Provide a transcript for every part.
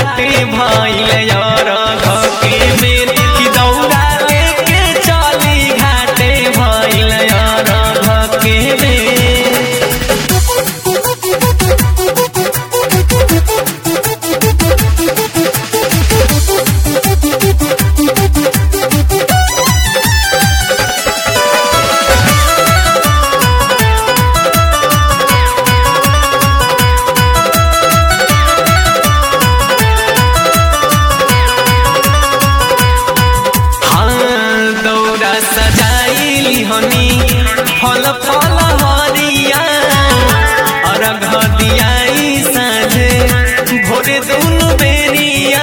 घाटे भइल यार घके बेर कि दौड़ा लेके चली घाटे भइल यार घके बेर हाँ दौड़ा सजाइली हनी फल फल हरिया अरघ दियाई साँझे भोरे दुनु बेरिया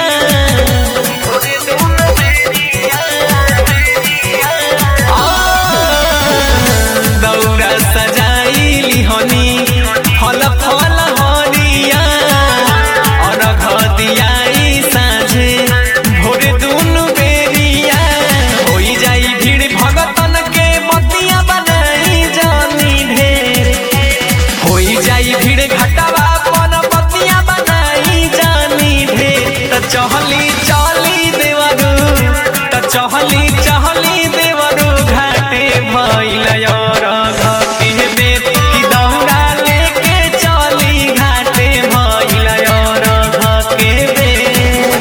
आ, दौड़ा सजाइली हनी फल फल हरिया अरघ दियाई साँझे भोरे दुनु बेरिया होई जाई भीड़ भगतन के बतिया बनाई जानी ढेर होई जाई भीड़ घटवा पन बतिया बनाई जानी ढेर त चहली चली देवरू त चहली चहली देवरू घाटे भइल यार घके बेर कि दौड़ा लेके चली घाटे भइल यार घके बेर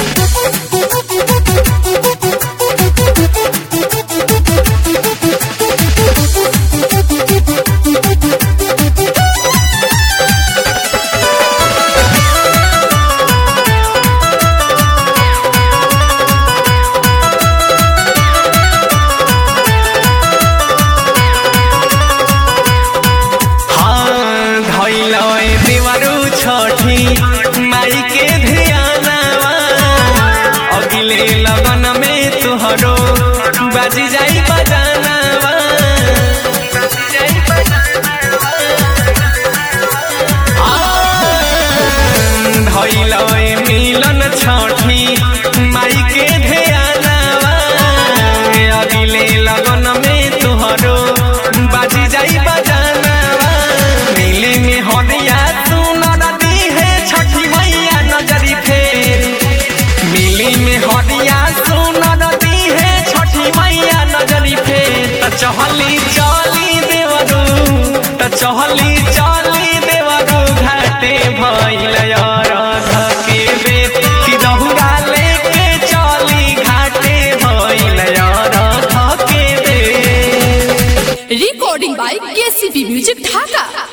हाँ धैलय देवरू छठी माई के ध्यानवा अगिले लगन में तुहरो बाजी जाई बजानवा धैलय मिलन छठी माई के ध्यानवा अगिले लगन में तुहरो बाजी जाई बजानवा मिली में हरिया सुनर दी है छठी मैया नजरी फेर मिली में हरिया सुनर दी है छठी मैया नजरी फेर त चहली चली देवरू त चहली चली देवरू घाटे भइल यार धके बेर कि दहुरा लेके चली घाटे भइल यार धके बेर recording by KCP Music Dhaka.